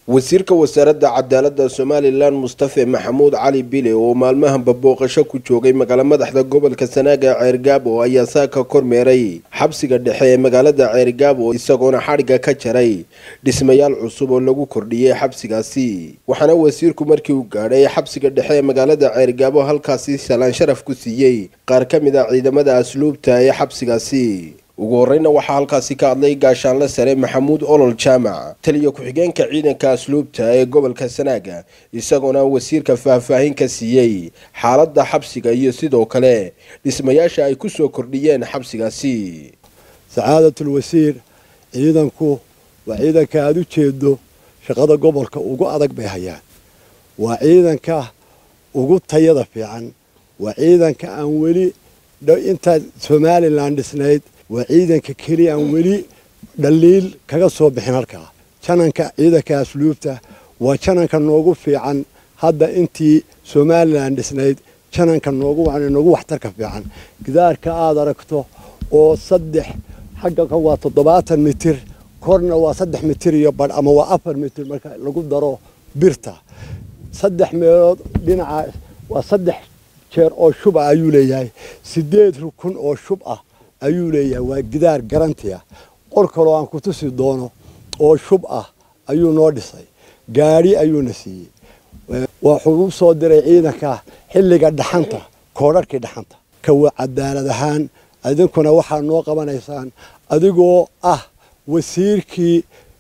wasiirka wasaaradda cadaaladda somalilan mustafe maxamuud cali bile oo maalmahanba booqasho ku joogay magaalo madaxda gobolka sanaaga ceergaabo ayaa saaka kormeeray xabsiga dhexe ee magaalada ceergaabo isagoona xadhigga ka jaray dhismayaal cusub oo lagu kordhiyey xabsigaasi waxaana wasiirku markii uu gaadhay xabsiga dhexe ee magaalada ceergaabo halkaasi salaan sharaf ku siiyey qaar ka mid a ciidamada asluubta ee xabsigaasi ugu horeyna waxaa halkaasi ka hadlay gaashaanle sare maxamuud olol jaamac taliya ku-xigeenka ciidanka asluubta ee gobolka sanaaga isagoona wasiirka faahfaahin ka siiyey xaaladda xabsiga iyo sidoo kale dhismayaasha ay ku soo kordhiyeen xabsigaasi sacaadatul wasiir ciidanku waa ciidanka aada u jeedo shaqada gobolka ugu adag bay hayaan waa ciidanka ugu tayada fiican waa ciidanka aan weli intaad somalilan dhisnayd waa ciidanka keliya aan weli dhaliil kaga soo bixin halkaa jananka ciidanka asluubta waa jananka noogu fiican hadda intii somalilan dhisnayd jananka noogu noogu waxtarka fiican gidaarka aada aragto oo saddex xagga kan waa toddobaatan mitir korna waa saddex mitir iyo badh ama waa afar mitir marka lagu daro birta saddex meelood dhinaca waa saddex jeer oo shub ah ayuu leeyahay sideed rukun oo shub ah ayuu leeyahay waa gidaar garanti ah qor kaloo aan ku tusi doono oo shub ah ayuu noo dhisay gaadhi ayuuna siiyey wuxuu u soo diray ciidanka xilliga dhaxanta koodharhkii dhaxanta kawa cadaalad ahaan idinkuna waxaa noo qabanaysaan adigoo ah wasiirkii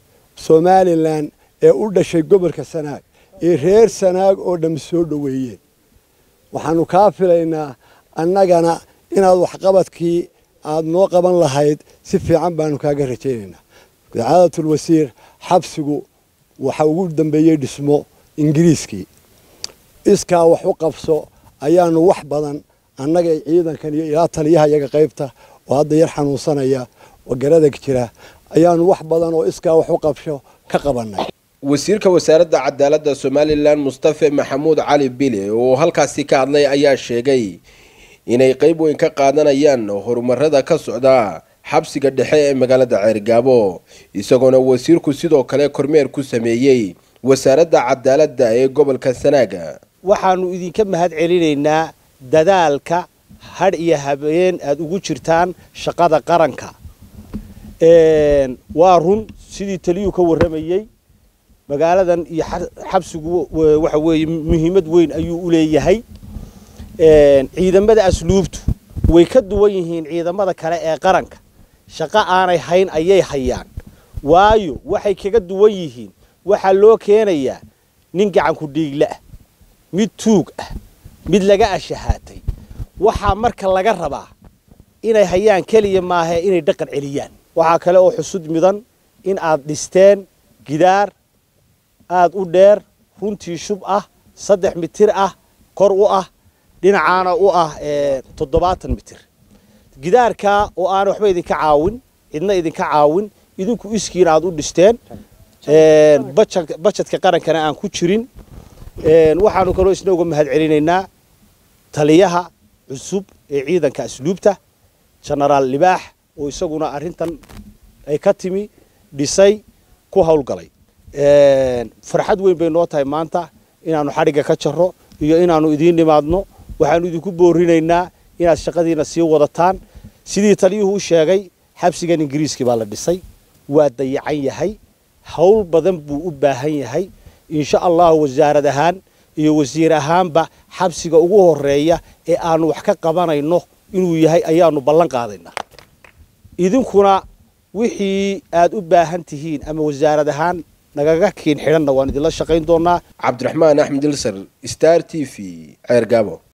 somalilan ee u dhashay gobolka sanaag ee reer sanaag oo dham soo dhoweeyeen waxaanu kaa filaynaa annagana inaad waxqabadkii aada noo qaban lahayd si fiican baanu kaaga rajaynaynaa sacaadatul wasiir xabsigu waxa ugu dambeeyey dhismo ingiriiskii iskaa wax u qabso ayaanu wax badan annaga ciidankan iyo ilaa taliyaha iyaga qaybta oo hadda yar xanuunsanaya oo garadag jira ayaanu wax badan oo iskaa wax u qabsho ka qabanay wasiirka wasaaradda cadaaladda somalilan mustafe maxamuud cali bile oo halkaasi ka hadlay ayaa sheegay inay qayb weyn ka qaadanayaan horumarada ka socda xabsiga dhexe ee magaalada ceergaabo isagoona wasiirku sidoo kale kormeer ku sameeyey wasaaradda cadaaladda ee gobolka sanaaga waxaanu idinka mahad celinaynaa dadaalka hadh iyo habeen aada ugu jirtaan shaqada qaranka waa run sidii taliyuu ka warramayey magaaladan iyo xabsigu waxa weeye muhiimad weyn ayuu u leeyahay ciidamada asluubtu way ka duwan yihiin ciidamada kale ee qaranka shaqo aanay hayn ayay hayaan waayo waxay kaga duwan yihiin waxaa loo keenayaa nin gacanku dhiigle ah mid tuug ah mid laga ashahaatay waxaa marka laga rabaa inay hayaan keliya maahe inay dhaqan celiyaan waxaa kale oo xusud mudan in aad dhisteen gidaar aada u dheer runtii shub ah saddex mitir ah kor u ah dhinacaana u ah toddobaatan mitir gidaarkaa oo aana waxba idinka caawin cidna idinka caawin idinku iskiin aada u dhisteen bajadka qarankana aan ku jirin waxaanu kaloo isna uga mahad celinaynaa taliyaha cusub ee ciidanka asluubta genaraal libaax oo isaguna arrintan ay ka timi dhisay ku howlgalay farxad weyn bay noo tahay maanta inaanu xadhigga ka jarro iyo inaanu idiin nimaadno waxaanu idinku boorinaynaa inaad shaqadiina sii wadataan sidii taliyuhu u sheegay xabsigan ingiriiskii baa la dhisay waa dayacan yahay howl badan buu u baahan yahay insha allahu wasaarad ahaan iyo wasiir ahaanba xabsiga ugu horeeya ee aanu wax ka qabanayno inuu yahay ayaanu ballan qaadaynaa idinkuna wixii aad u baahan tihiin ama wasaarad ahaan nagaga kiin xidhanna waan idinla shaqayn doonaa cabdiraxmaan axmed ilsar star t v ceergaabo